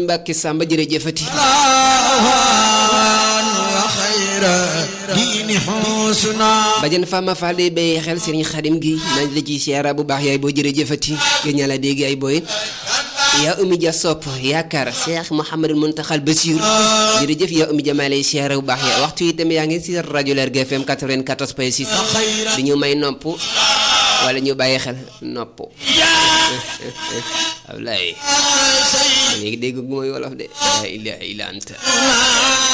Mbàkke Samba jërëjëfati bajan Fama Fall day bàyyi xel Serigne Khadim gi nañ la ci siyaara bu baax yaay boo jërëjëfati gën ñaa la dégg ay booy yaa Oumy Dia sopp yaakaar Cheikh Mouhamadou Mountakhal Bassir jërëjëf yaa Oumy Dia maa lay siyaara bu baax yaay waxtu yi tamit yaa ngi si rajo Lergui FM 94 point 6 di ñu may nopp wala ñu bàyyi xel nopp Ablaye léegi dégg gu mooy wolof de la ilaha illa anta